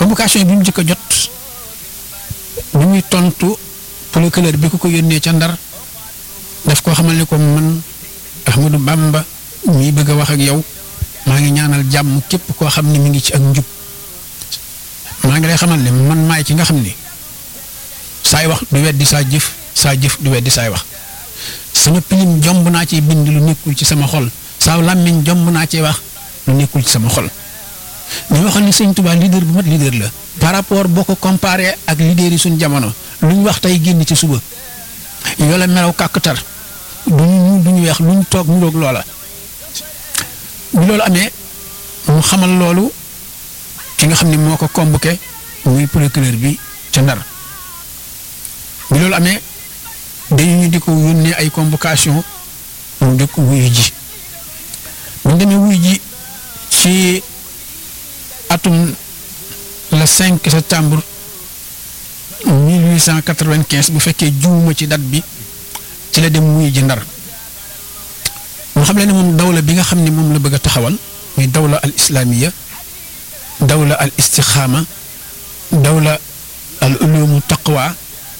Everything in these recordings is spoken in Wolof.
convocation bi mu njëkk a jot bi muy tontu procureur bi ku ko yónnee ca ndar daf koo xamal ne ko man Ahmadou Bamba mii bëgg a wax ak yow maa ngi ñaanal jàmm képp koo xam ne mi ngi ci ak njub maa ngi lay xamal ne man maay ki nga xam ni saay wax du weddi saa jëf saa jëf du weddi saay wax sama pilim jomb naa ci bind lu nekkul ci sama xol saa làmmiñ jomb naa ci wax lu nekkul ci sama xol ñu waxoon ni sëñ Tuubaa leader bu mat leader la par rapport boo ko comparé ak leader yi suñ jamono lu ñu wax tey génn ci suba yoo la melaw kàkkatar du ñu du ñu weex lu ñu toog ñu roog loola bi loolu amee mu xamal loolu ki nga xam ne moo ko convoqué muy procureur bi ca ndar bi loolu amee dañu ñu di ko yónnee ay convocation mu di ko wuyu ji bu demee wuyu ji ci atum le 5 septembre 1895 bu fekkee juuma ci date bi ci la dem wuyu ji ndar mu xam le ne moom dawla bi nga xam ne moom la bëgg a taxawal muy dawla al islaamiya dawla al istixaama dawla al ulumu taqwa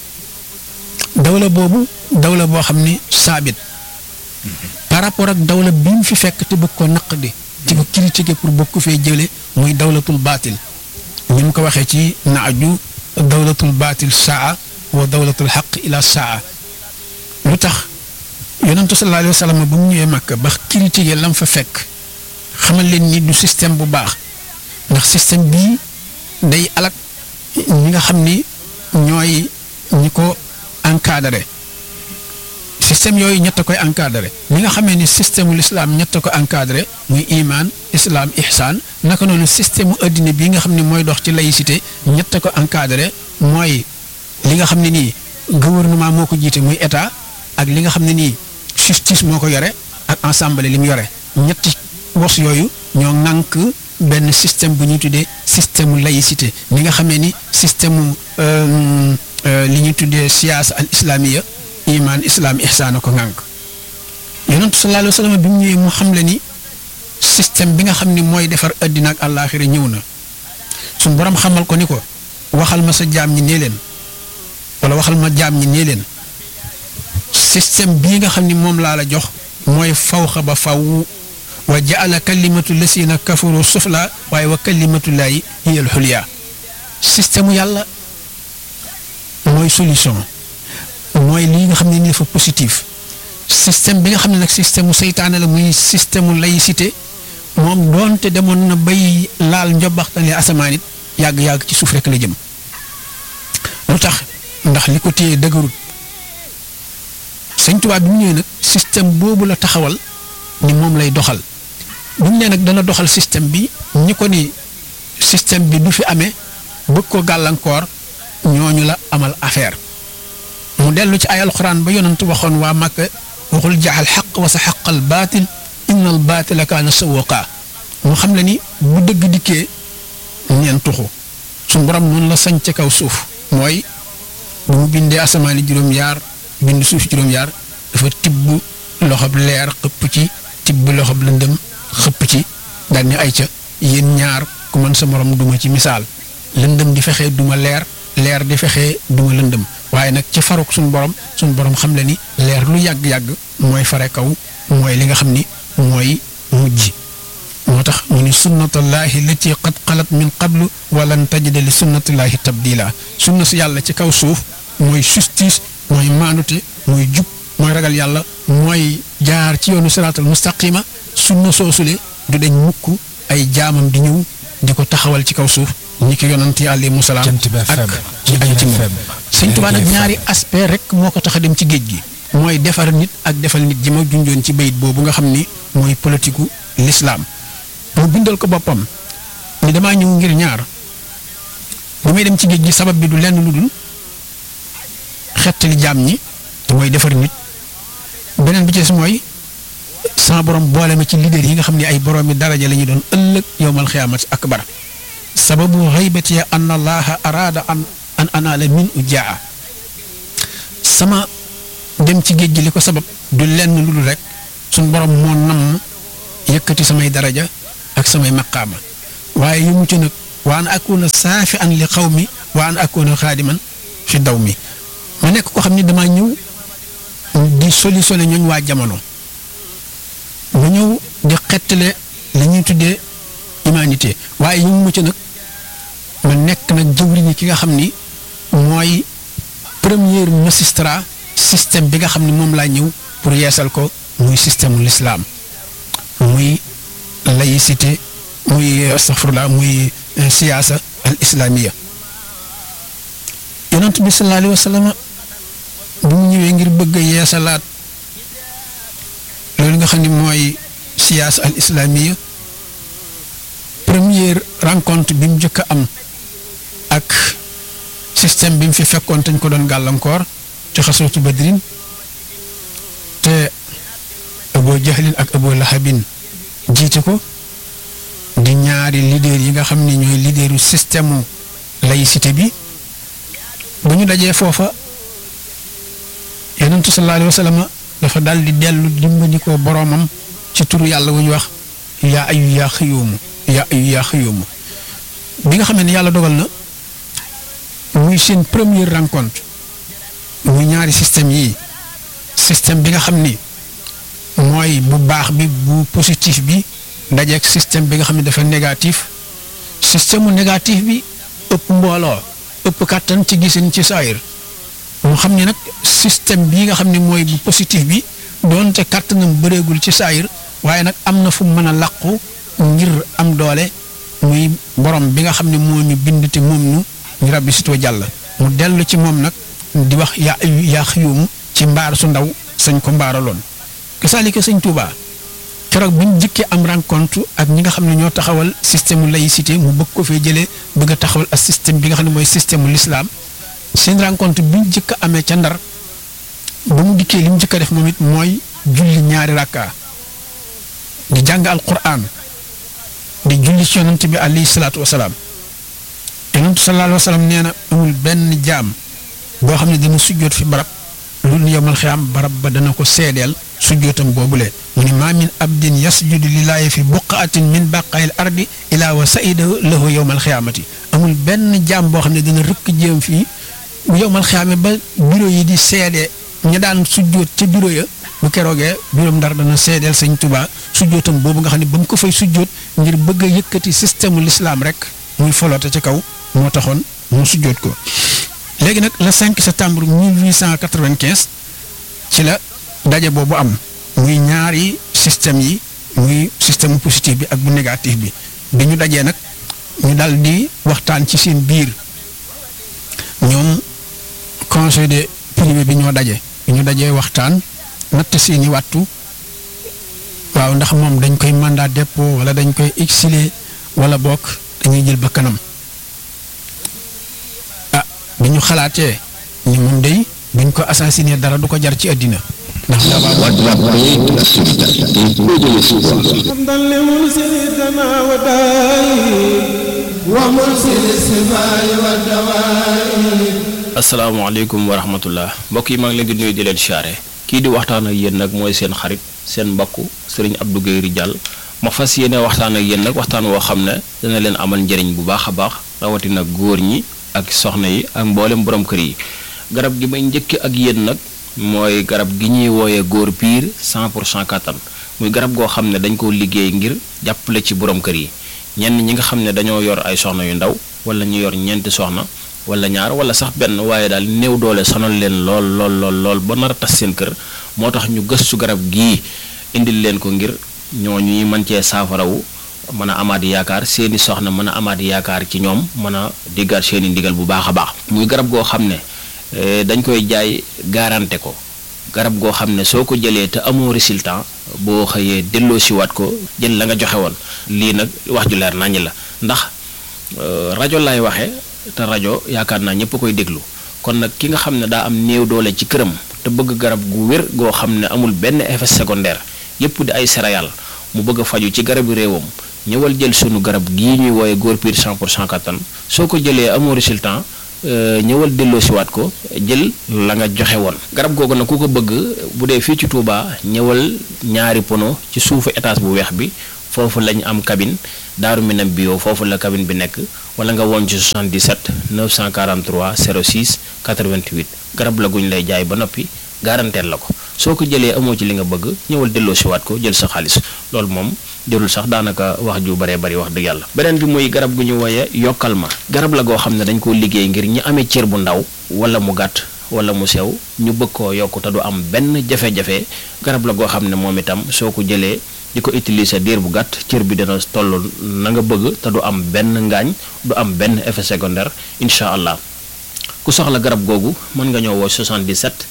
dawla boobu dawla boo xam ni saabit par rapport ak dawla bi mu fi fekk te bëgg ko naq di ci ko critiquer pour bëgg ko fee jële muy dawlatul baatil ni mu ko waxee ci naaju dawlatul baatil saa wa dawlatul xaq ila saa lu tax yonentu sallallahu alayhi wa sallam bu mu ñëwee Makka ba critiquer lam fa fekk xamal leen ni du système bu baax ndax système bii day alak ñi nga xam ni ñooy ñi ko encadré système yooyu ñett a koy encadré ñi nga xamee ni système ul islam ñett a ko encadré muy iman islam ihsan naka noonu système mu addina bii nga xam ne mooy dox ci laïcité ñett a ko encadré mooy li nga xam ne nii gouvernement moo ko jiite muy état ak li nga xam ne nii justice moo ko yore ak ensemble li mu yore ñetti wos yooyu ñoo ŋànk benn système bu ñuy tuddee système mu laïcité ni nga xamee ni système mu li ñuy tuddee siyaasa al islamiya iman islam ihsaan ko ŋànk yonentu sallallahu alayhi wa sallam bi mu ñëwee mu xam le ni système bi nga xam ni mooy defar addina ak àllaaxira ñëw na suñ borom xamal ko ni ko waxal ma sa jaam ñi nee leen wala waxal ma jaam ñi nee leen système bii nga xam ni moom laa la jox mooy fawxa ba faw wa jaala kalimatu lasina kafaru sufla waaye wa kalimatullaahi hiya al xulya système yàlla mooy solution mooy lii nga xam ne ni dafa positif système bi nga xam ne nag système mu seytaane la muy système mu laïcité moom doonte demoon na bay laal njobaxtale asamaan it yàgg-yàgg ci suuf rek la jëm lu tax ndax li ko téye dëgërut sëñ Tuubaa bi mu ñëwee nag système boobu la taxawal ni moom lay doxal bu ñu nee nag dana doxal système bi ñi ko ni système bi du fi amee bëgg ko gàllankoor ñooñu la amal affaire mu dellu ci ay alxuraan ba yonent waxoon waa Makka waxul jaxal xaq wa sa xaqal baatil inna al baatila kaana sawwaqa mu xam le ni bu dëgg dikkee ñeen tuxu suñu borom noonu la sañ ca kaw suuf mooy bu mu bindee asamaani juróom-yaar bind suuf juróom-yaar dafa tibb loxob leer xëpp ci tibb loxob lëndëm xëpp ci daal ni ay ca yéen ñaar ku mën sa morom duma ci misaal lëndëm di fexee duma leer leer di fexee duma lëndëm waaye nag ci faruk suñu borom suñu borom xam le ni leer lu yàgg-yàgg mooy fare kaw mooy li nga xam ni mooy mujj moo tax mu ni sunnatullahi lati qad xalat min qablu walan tajida li sunnatullahi tabdila sunna si yàlla ci kaw suuf mooy justice mooy maandute mooy jub mooy ragal yàlla mooy jaar ci yoonu siraatal mustaqima sunna soosule du dañ mukk ay jaamam di ñëw di ko taxawal ci kaw suuf ñi ki yonant yi alayhimu salaam ak ñi aju ci moom sëñ Tuubaa nag ñaari aspect rek moo ko tax a dem ci géej gi mooy defar nit ak defal nit ji ma junjoon ci bayit boobu nga xam ni mooy politiku lislaam mu bindal ko boppam ni damaa ñëw ngir ñaar bu may dem ci géej gi sabab bi du lenn lu dul xettali jaam ñi mooy defar nit beneen bi ci des mooy sama borom boole ma ci leader yi nga xam ne ay borom mi daraja la ñu doon ëllëg yowmal xiyaamati akbar sababu xaybati an allaha araada an an anaala min u jaa sama dem ci géej gi li ko sabab du lenn lu dul rek suñ borom moo nam yëkkati samay daraja ak samay maqaama waaye yu mucc nag wa an akuna saafi an li xawmi wa an akuna xaadiman fi daw mi ma nekk ko xam ni damaa ñëw di solutionné ñooñ waa jamono ma ñëw di xettale li ñuy tuddee humanité waaye ñu mu nag ma nekk nag jëwriñi ki nga xam ni mooy premier magistrat système bi nga xam ni moom laa ñëw pour yeesal ko muy système l'islam muy laïcité muy astaghfirullah muy siyaasa al islamiya yonent bi sallallahu alayhi wa sallam bu mu ñëwee ngir bëgg a yeesalaat loolu nga xam ni mooy siyaasa al islamiya première rencontre bi mu njëkk a am ak système bi mu fi fekkoon te ñu ko doon gàllankoor ci xasootu badrin te Abu Jahlin ak Abu Lahabin jiite ko di ñaari leader yi nga xam ne ñooy leaderu système laïcité bi ba ñu dajee foofa yonentu sallallahu alayhi wa sallam dafa daal di dellu dimbali ko boroomam ci turu yàlla wu ñu wax yaa ayu yaa xëyoomu yaa ayu yaa xëyoomu bi nga xam ne yàlla dogal na muy seen première rencontre muy ñaari système yii système bi nga xam ni mooy bu baax bi bu positif bi dajeeg système bi nga xam ne dafa négatif système mu négatif bi ëpp mbooloo ëpp kàttan ci gisin ci saayir mu xam ne nag système bii nga xam ne mooy bu positif bi doonte kàttanam bëreegul ci saayir waaye nag am na fu mu mën a làqu ngir am doole muy borom bi nga xam ne moo ñu bind te moom ñu ñu rabbi sitoo jàll mu dellu ci moom nag di wax yaa yaa xiyuum ci mbaar su ndaw sañ ko mbaaraloon kasaalika sëñ Touba keroog bi mu jëkkee am rencontre ak ñi nga xam ne ñoo taxawal système laïcité mu bëgg ko fee jëlee bëgg a taxawal ak système bi nga xam ne mooy système l'islam seen rencontre bi ñu jëkk amee ca ndar ba mu dikkee li mu jëkk a def moom it mooy julli ñaari rakka di jàng alquran di julli ci yonent bi alayhi salaatu wasalaam yonent sallallahu alayhi wa sallam nee na amul benn jaam boo xam ne dina sujjoot fi barab lu yowmal xiyaam barab ba dana ko seedeel sujjootam boobule mu ni maa min abdin yasjudu lillaahi fi buqaatin min baqaayil ardi ilaa wa saida lahu yowmal xiyaamati amul benn jaam boo xam ne dina rëkk jéem fii bu yowmal xiyaame ba bureau yi di seede ña daan sujjoot ca bureau ya bu keroogee bureau ndar dana seedeel sëñ Tuubaa sujjootam boobu nga xam ne ba mu ko fay sujjoot ngir bëgg a yëkkati système l'islam rek muy foloote ci kaw moo taxoon mu sujjoot ko léegi nag le 5 septembre 1895 ci la daje boobu am muy ñaari système yi muy système positif bi ak bu négatif bi bi ñu dajee nag ñu dal di waxtaan ci seen biir ñoom conseil de privé bi ñoo daje bi ñu dajee waxtaan natt seeni wàttu waaw ndax moom dañ koy mandat dépôt wala dañ koy exiler wala bokk dañuy jël ba kanam ah bi ñu xalaatee ni moom day buñ ko assassiné dara du ko jar ci àddina ndax La drapeau de la solidarité et de l'espoir. حمدا لمرسل السماء والدائم ومرسل السماء والدوائم asalaamaaleykum wa rahmatullah mbokk yi maa ngi leen di nuyu di leen siyaare kii di waxtaan ak yéen nag mooy seen xarit seen mbokku sëriñ Abdou Guèye Ridial ma fas yéene waxtaan ak yéen nag waxtaan woo xam ne dana leen amal njëriñ bu baax a baax rawatina góor ñi ak soxna yi ak mboolem borom kër yi garab gi may njëkk ak yéen nag mooy garab gi ñuy wooyee góor piir 100 pour cent kattan muy garab goo xam ne dañ koo liggéey ngir jàppale ci borom kër yi ñenn ñi nga xam ne dañoo yor ay soxna yu ndaw wala ñu yor ñeenti soxna wala ñaar wala sax benn waaye daal néew doole sonal leen lool lool lool lool ba nar a tas seen kër moo tax ñu gëstu garab gii indil leen ko ngir ñooñu mën cee saafarawu mën a amaat yaakaar seeni soxna mën a amaat yaakaar ci ñoom mën a diggaat seeni ndigal bu baax a baax muy garab goo xam ne eh, dañ koy jaay garanté ko garab goo xam ne soo ko jëlee te amoo résultat boo xëyee delloo siwaat ko jël la nga joxe woon lii nag wax ju leer naññ la ndax euh, rajo laay waxee te rajo yaakaar naa ñëpp koy déglu kon nag ki nga xam ne daa am néew doole ci këram te bëgg garab gu wér goo xam ne amul benn effet secondaire yëpp di ay céréales mu bëgg a faju ci garabu réewam ñëwal jël sunu garab gii ñuy wooye góor piir 100 pour cent kattan soo ko jëlee amoo résultat euh, ñëwal delloo siwaat ko jël la nga joxe woon garab googu nag ku ko bëgg bu dee fii ci Touba ñëwal ñaari pono ci suufu étage bu weex bi foofu lañ am cabine Daaru Minam bio foofu la cabine bi nekk wala nga woon ci 77 943 06 88 garab la guñ lay jaay ba noppi garanteel la ko soo ko jëlee amoo ci li nga bëgg ñëwal delloo si waat ko jël sa xaalis loolu moom jërul sax daanaka wax ju baree bari wax dëgg yàlla beneen bi muy garab gu ñu woyee yokkal ma garab la goo xam ne dañ koo liggéey ngir ñi amee cër bu ndaw wala mu gàtt wala mu sew ñu bëgg koo yokk te du am benn jafe-jafe garab la goo xam ne moom itam soo ko jëlee di ko utiliser diir bu gàtt cër bi dina toll na nga bëgg te du am benn ngaañ du am benn effet secondaire incha allah ku soxla garab googu mën nga ñëw woo 77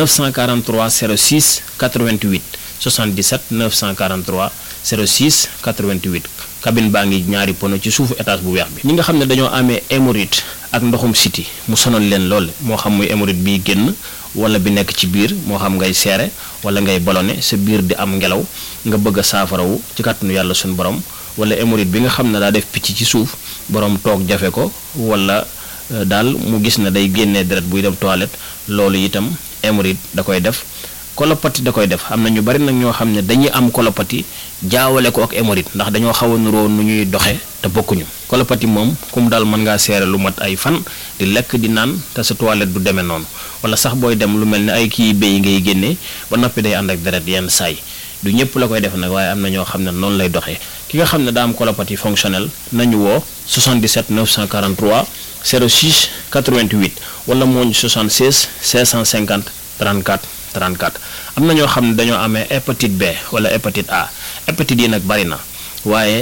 943 06 88 77 943 06 88 cabine baa ngi ñaari pono ci suufu étage bu weex bi ñi nga xam ne dañoo amee hémorroïde ak ndoxum siti mu sonal leen lool moo xam muy hémorroïde biy génn wala bi nekk ci biir moo xam ngay seere wala ngay ballonné sa biir di am ngelaw nga bëgg a saafarawu ci kàttanu yàlla suñu borom wala hémorroïde bi nga xam ne daa def picc ci suuf borom toog jafe ko wala daal mu gis ne day génnee deret buy dem toilette loolu itam hémorroïde da koy def kolopati da koy def am na ñu bari nag ñoo xam ne dañuy am kolopati jaawale ko ak hémorroïde ndax dañoo xaw a nuroo nu ñuy doxe te bokkuñu kolopati moom kum daal mën ngaa seere lu mat ay fan di lekk di naan te sa toilette du demee noonu wala sax booy dem lu mel ne ay kii béy ngay génnee ba noppi day ànd ak deret yenn saay du ñëpp la koy def nag waaye am na ñoo xam ne noonu lay doxee ki nga xam ne daa am colopathie fonctionnelle nañu woo 77 943 06 88 wala mooñ 76 650 34 34 am na ñoo xam ne dañoo amee hépatite B wala hépatite A hépatite yi nag bari na waaye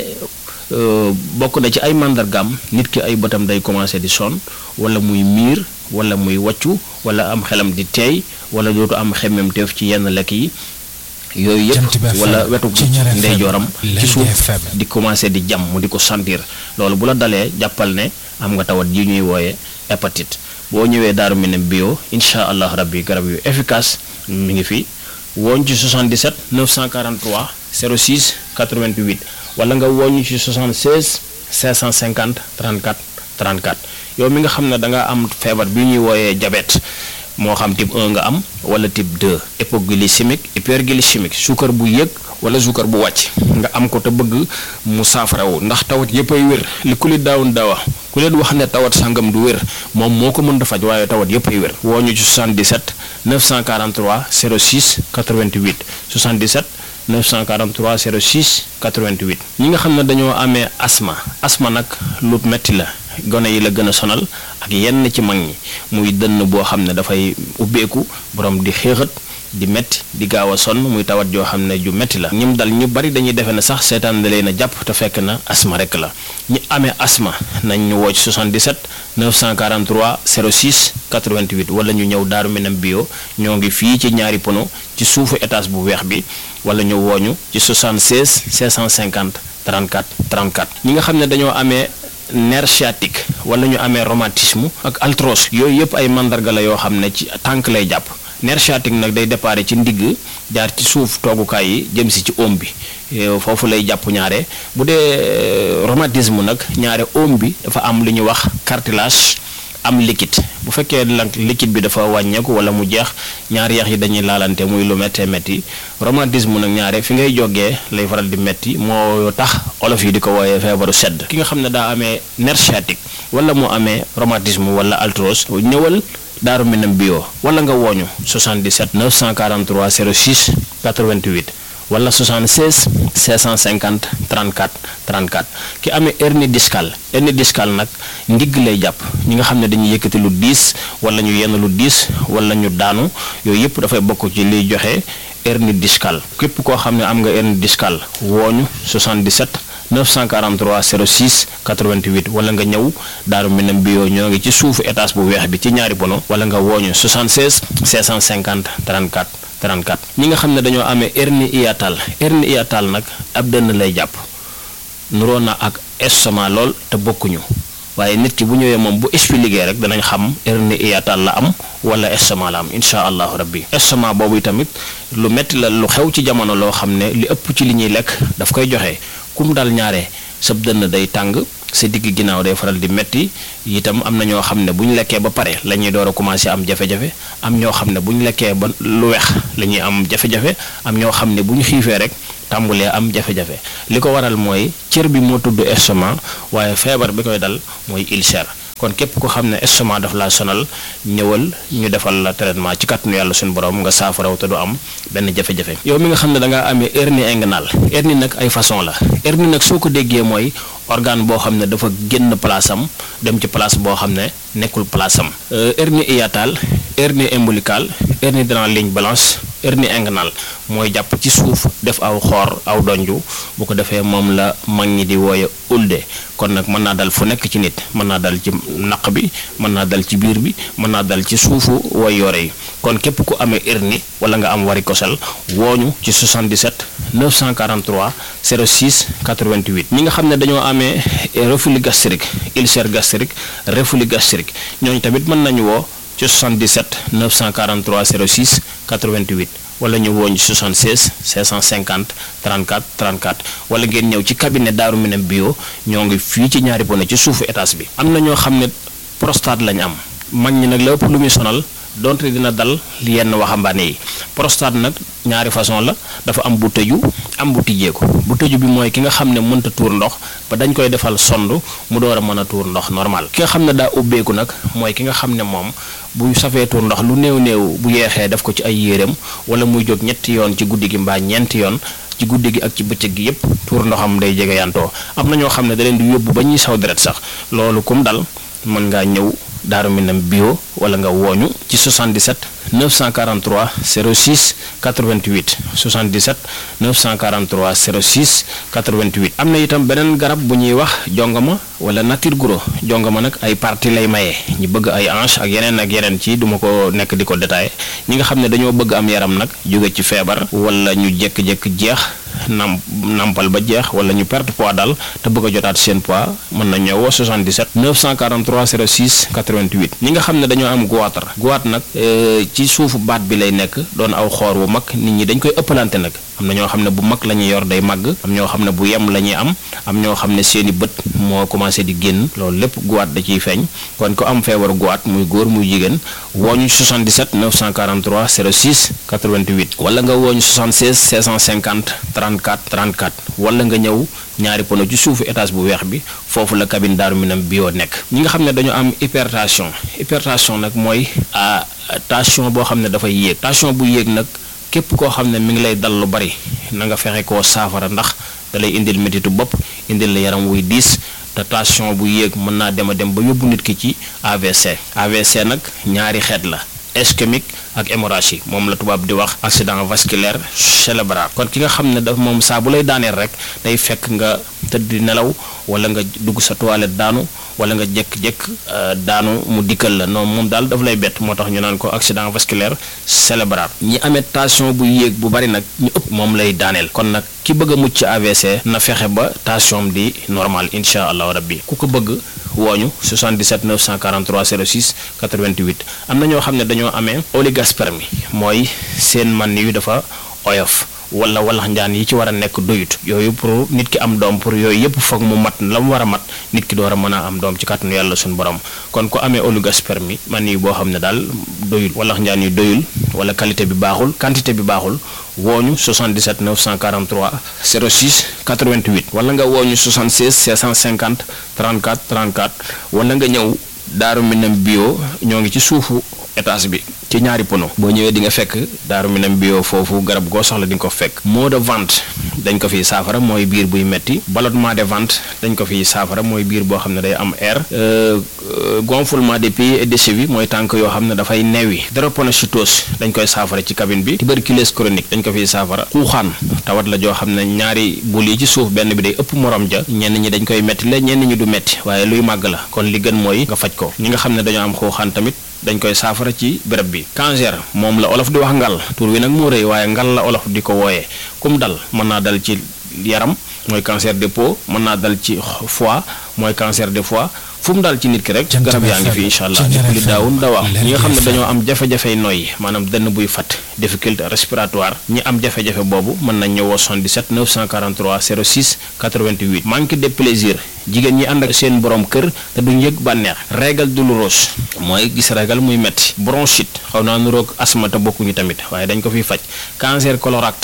bokk na ci ay màndargaam nit ki ay bëtam day commencé di sonn wala muy miir wala muy wàccu wala am xelam di teey wala dootu am xemmem teef ci yenn lekk yi yooyu yëpp wala wetu ndeyjooram ci suuf di commencé di jam mu di ko sentir loolu bu la dalee jàppal ne am nga tawat yi ñuy wooye hépatite boo ñëwee Daaru Minam bio incha allah rabbi garab yu efficace mi ngi fi wooñ ci 77 943 06 88 wala nga wooñu ci 76 550 34 34 yow mi nga xam ne da nga am feebar bi ñuy wooyee diabète moo xam type 1 nga am wala type 2 hypoglycémique hyperglycémique suukar bu yëg wala suukar bu wàcc nga am ko te bëgg mu saafarawu ndax tawat yëpp ay wér li ku li daawun daawa ku leen wax ne tawat sangam du wér moom moo ko mën da faj waaye tawat yëpp ay wér woo ñu ci 77 943 06 88 77 943 06 88 ñi nga xam ne dañoo amee asma asma nag lu metti la gone yi la gën a sonal ak yenn ci mag ñi muy dënn boo xam ne dafay ubbeeku borom di xéexat di metti di gaaw a sonn muy tawat joo xam ne ju metti la ñim dal ñu bari dañuy defe ne sax seetaan da leen a jàpp te fekk na asma rek la ñi amee asma nañ ñu woo ci 77 943 06 88 wala ñu ñëw Daaru Minam bio ñoo ngi fii ci ñaari pono ci suufu étage bu weex bi wala ñu wooñu ci 76 650 34 34 ñi nga xam ne dañoo amee nerf sciatique wala ñu amee rhumatisme ak arthrose yooyu yëpp ay mandarga la yoo xam ne ci tànk lay jàpp nerf sciatique nag day déparé ci ndigg jaar ci suuf toogukaay yi jëm si ci oom bi foofu lay jàpp ñaare bu dee rhumatisme nag ñaare oom bi dafa am lu ñuy wax cartilage am liquide bu fekkee nag liquide bi dafa wàññeeku wala mu jeex ñaari yax yi dañuy laalante muy lu méttee métti rhumatisme nag ñaare fi ngay jógee lay faral di métti moo tax olof yi di ko wooyee feebaru sedd ki nga xam ne daa amee nerf sciatique wala mu amee rhumatisme wala arthrose ñëwal Daaru Minam bio wala nga wooñu 77 943 06 88 wala 76 650 34 34 ki amee hernie discale hernie discale nag ndigg lay jàpp ñi nga xam ne dañuy yëkkati lu diis wala ñu yenn lu diis wala ñu daanu yooyu yëpp dafay bokk ci liy joxe hernie discale képp koo xam ne am nga hernie discale wooñu 77 943 06 88 wala nga ñëw Daaru Minam bio ñoo ngi ci suufu étage bu weex bi ci ñaari bono wala nga wooñu 76 650 34 34 ñi nga xam ne dañoo amee hernie hiatale hernie hiatale nag ab dënn lay jàpp nuroo na ak estomac lool te bokkuñu waaye nit ki bu ñëwee moom bu expliqué rek danañ xam hernie hiatale la am wala estomac la am incha allahu rabbi estomac boobu tamit lu metti la lu xew ci jamono loo xam ne li ëpp ci li ñuy lekk daf koy joxe kum dal ñaare sab dënn day tàng sa digg ginnaaw day faral di metti itam am na ñoo xam ne bu ñu lekkee ba pare la ñuy door a commencé am jafe-jafe am ñoo xam ne bu ñu lekkee ba lu weex la ñuy am jafe-jafe am ñoo xam ne bu ñu xiifee rek tàmbulee am jafe-jafe li ko waral mooy cër bi moo tudd estomac waaye feebar bi koy dal mooy ulcère kon képp ko xam ne estomac daf laa sonal ñëwal ñu defal la traitement ci kàttanu yàlla suñu borom nga saafaraw te du am benn jafe-jafe yow mi nga xam ne da ngaa amee hernie inguinale hernie nag ay façon la hernie nag soo ko déggee mooy organe boo xam ne dafa génn place am dem ci place boo xam ne nekkul place am hernie hiatale hernie ombilicale hernie dans la ligne blanche hernie inguinale mooy jàpp ci suuf def aw xoor aw donju bu ko defee moom la mag ñi di wooye ulde kon nag mën naa dal fu nekk ci nit mën naa dal ci naq bi mën naa dal ci biir bi mën naa dal ci suufu way yore yi kon képp ku amee hernie wala nga am varicocèle wooñu ci 77 943 06 88 ñi nga xam ne dañoo amee reflux gastrique ulcère gastrique reflux gastrique ñooñu tamit mën nañu woo ci 77 943 06 88 wala ñu wooñ 76 550 34 34 wala ngeen ñëw ci cabinet Daaru Minam bio ñoo ngi fii ci ñaari pone ci suufu étage bi am na ñoo xam ne prostate lañ am mag ñi nag la ëpp lu muy sonal donte dina dal yenn waxambaane yi prostate nag ñaari façon la dafa am bu tëju am bu tijjeeku bu tëju bi mooy ki nga xam ne mënta tuur ndox ba dañ koy defal sond mu door a mën a tuur ndox normal ki nga xam ne daa ubbeeku nag mooy ki nga xam ne moom bu safee tuur ndox lu néew néew bu yeexee def ko ci ay yéreem wala muy jóg ñetti yoon ci guddi gi mbaa ñeenti yoon ci guddi gi ak ci bëccëg gi yépp tuur ndoxam day jege yantoo am na ñoo xam ne da leen di yóbbu ba ñuy saw deret sax loolu kum dal mën ngaa ñëw Daaru Minam bio wala nga wooñu ci 77 943 06 88 77 943 06 88 am na itam beneen garab bu ñuy wax jongama wala nature guro jongama nag ay partie lay maye ñi bëgg ay hanche ak yeneen ak yeneen ci duma ko nekk di ko détaillé ñi nga xam ne dañoo bëgg am yaram nag jóge ci feebar wala ñu jékki-jékki jeex nam nampal ba jeex wala ñu perte poids daal te bëgg a jotaat seen poids mën na ñëw 77 943 06 88 ñi nga xam ne dañoo am goitre goitre nag ci suufu baat bi lay nekk doon aw xoor wu mag nit ñi dañ koy ëppalante nag am na ñoo xam ne bu mag la ñuy yor day màgg am ñoo xam ne bu yem la ñuy am am ñoo xam ne seeni bët moo commencé di génn loolu lépp goitre da ciy feeñ kon ko am feebaru goitre muy góor muy jigéen wooñu 77 943 06 88 wala nga wooñu 76 650 34 34 wala nga ñëw ñaari pono ci suufu étage bu weex bi foofu la cabine Daaru Minam bio nekk ñi nga xam ne dañoo am hypertension hypertension nag mooy tension boo xam ne dafay yéeg tension bu yéeg nag képp koo xam ne mi ngi lay dal lu bari na nga fexe koo saafara ndax da lay indil métitu bopp indil la yaram wuy diis te tension bu yéeg mën naa dem a dem ba yóbbu nit ki ci AVC AVC nag ñaari xeet la ischémique ak hémorragie moom la tubaab di wax accident vasculaire cérébral kon ki nga xam ne daf moom saa bu lay daaneel rek day fekk nga tëdd di nelaw wala nga dugg sa toilette daanu wala nga jékk-jékk daanu mu dikkal la non moom daal daf lay bett moo tax ñu naan ko accident vasculaire cérébral ñi amee tension bu yéeg bu bari nag ñu ëpp moom lay daaneel kon nag ki bëgg a mucc ci AVC na fexe ba tension di normal incha allahu rabbi ku ko bëgg wooñu 77 943 06 88 am na ñoo xam ne dañoo amee oligospermie mooy seen man yu dafa oyof wala walax njaan yi ci war a nekk doyut yooyu pour nit ki am doom pour yooyu yëpp foog mu mat la mu war a mat nit ki door a mën a am doom ci kàttanu yàlla suñu borom kon ku amee oligospermie man yi boo xam ne daal doyul walax njaan yi doyul wala qualité bi baaxul quantité bi baaxul wooñu 77 943 06 88 wala nga wooñu 76 650 34 34 wala nga ñëw Daaru Minam bio ñoo ngi ci suufu étage bi ci ñaari pono boo ñëwee di nga fekk Daaru Minam bio foofu garab goo soxla di nga ko fekk maux de ventre dañ ko fiy saafara mooy biir buy metti ballonnement de ventre dañ ko fiy saafara mooy biir boo xam ne day am air gonflement des pieds et des chevilles mooy tànk yoo xam ne dafay neewi drépanocytose dañ koy saafara ci cabine bi tuberculose chronique dañ ko fiy saafara xuuxaan tawat la joo xam ne ñaari bul yi ci suuf benn bi day ëpp morom ja ñenn ñi dañ koy metti la ñenn ñi du metti waaye luy màgg la kon li gën mooy nga faj ko ñi nga xam ne dañoo am xuuxaan tamit dañ koy saafara ci béréb bi cancer moom la olof di wax ngal tur wi nag moo rëy waaye ngal la olof di ko wooyee kum dal mën naa dal ci yaram mooy cancer de peau mën naa dal ci foie mooy cancer de foie fu mu daal ci nit ki rek garab yaa ngi fi incha allah lépp li daawun dawaa ñi nga xam ne dañoo am jafe-jafey noyyi maanaam dënn buy fat difficulté respiratoire ñi am jafe-jafe boobu mën nañ ñëwoo 77 943 06 88 manque de plaisir jigéen ñi ànd ak seen borom kër te duñ yëg bànneex régal douloureuse mooy gis régal muy metti bronchite xaw naa nuroog asma te bokkuñu tamit waaye dañ ko fiy faj cancer colorectal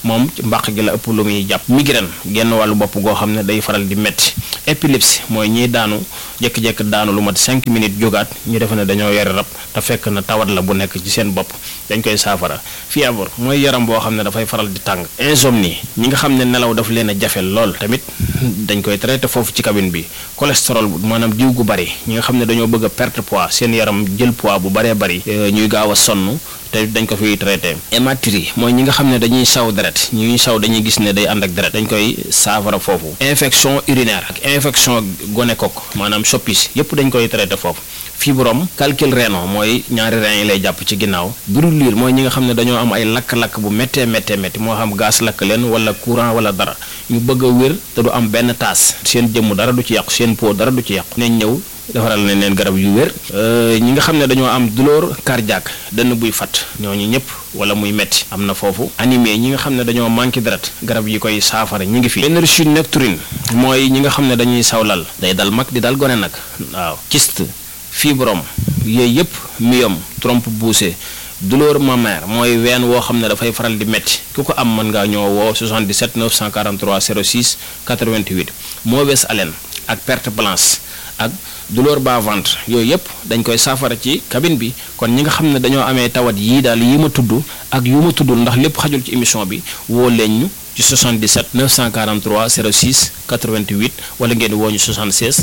moom ci mbàq gi la ëpp lu muy jàpp migraine genn wàllu bopp goo xam ne day faral di metti épilepsie mooy ñiy daanu jékki-jékki daanu lu mat 5 minutes jógaat ñu defe ne dañoo yore rab te fekk na tawat la bu nekk ci seen bopp dañ koy saafara fièvre mooy yaram boo xam ne dafay faral di tàng insomnie ñi nga xam ne nelaw daf leen a jafe lool tamit dañ koy traité foofu ci cabine bi cholestérol maanaam diw gu bari ñi nga xam ne dañoo bëgg a perte poids seen yaram jël poids bu baree bari ñuy gaaw a sonn te dañ ko fiy traité hématurie mooy ñi nga xam ne dañuy saw deret ñuy saw dañuy gis ne day ànd ak deret dañ koy saafara foofu infection urinaire ak infection gonocoque maanaam soppis yépp dañ koy traité foofu fibrome calcul rénal mooy ñaari rein yi lay jàpp ci ginnaaw brûlure mooy ñi nga xam ne dañoo am ay lakk-lakk bu méttee méttee métti moo xam gaz lakk leen wala courant wala dara ñu bëgg a wér te du am benn taas seen jëmm dara du ci yàqu seen peau dara du ci yàqu nañ ñëw defaral nañ leen garab yu wér ñi nga xam ne dañoo am douleur cardiaque dënn buy fat ñooñu ñëpp wala muy metti am na foofu animé ñi nga xam ne dañoo manqué deret garab yi koy saafara ñi ngi fi énergie nocturne mooy ñi nga xam ne dañuy sawlal day dal mag di dal gone nag waaw kyste fibrome yooyu yëpp myome trompe poussée douleur mammaire mooy ween woo xam ne dafay faral di metti ku ko am mën ngaa ñoo woo 77 943 06 88 mauvaise haleine ak perte blanche ak douleur bas ventre yooyu yëpp dañ koy saafara ci cabine bi kon ñi nga xam ne dañoo amee tawat yii daal yi ma tudd ak yu ma tuddul ndax lépp xajul ci émission bi woo leen ñu ci 77 943 06 88 wala ngeen woo ñu 76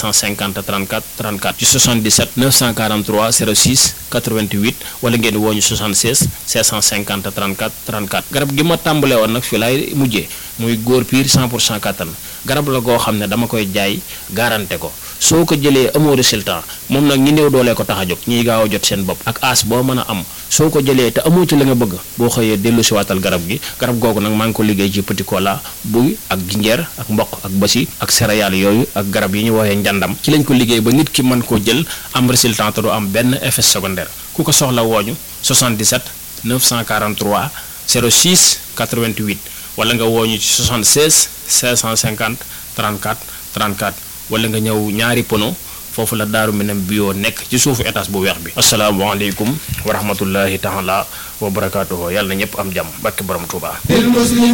650 34 34 ci 77 943 06 88 wala ngeen woo ñu 76 650 34 34 garab gi ma tàmbalee woon nag fii laay mujjee muy góor piir 100 pour cent kattan garab la goo xam ne dama koy jaay garanté ko soo ko jëlee amoo résultat moom nag ñi néew doolee ko tax a jóg ñiy gaaw a jot seen bopp ak as boo mën a am soo ko jëlee te amoo ci la nga bëgg boo xëyee dellu si waatal garab gi garab googu nag maa ngi ko liggéey ci petit cola buy ak jinjeer ak mboq ak basi ak céréales yooyu ak garab yi ñu woowee njàndam ci lañ ko liggéey ba nit ki mën koo jël am résultat te du am benn effet secondaire ku ko soxla wooñu 77 943 06 88 wala nga wooñu ci 76 550 34 34 wala nga ñëw ñaari pono foofu la daaru minam bio nekk ci suufu étage bu weex bi asalaamaaleykum wa rahmatullahi taala wa barakaatuhu yàlla na ñëpp am jàmm barke borom Tuubaa